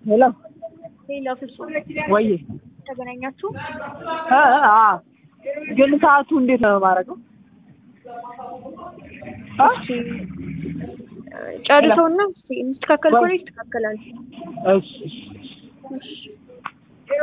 ሄሎ ሌላ ፍጹም ወይ ተገናኛችሁ? ግን ሰዓቱ እንዴት ነው የማደርገው? እሺ ጨርሰውና የሚስተካከል ከሆነ ይስተካከላል። እሺ እሺ እሺ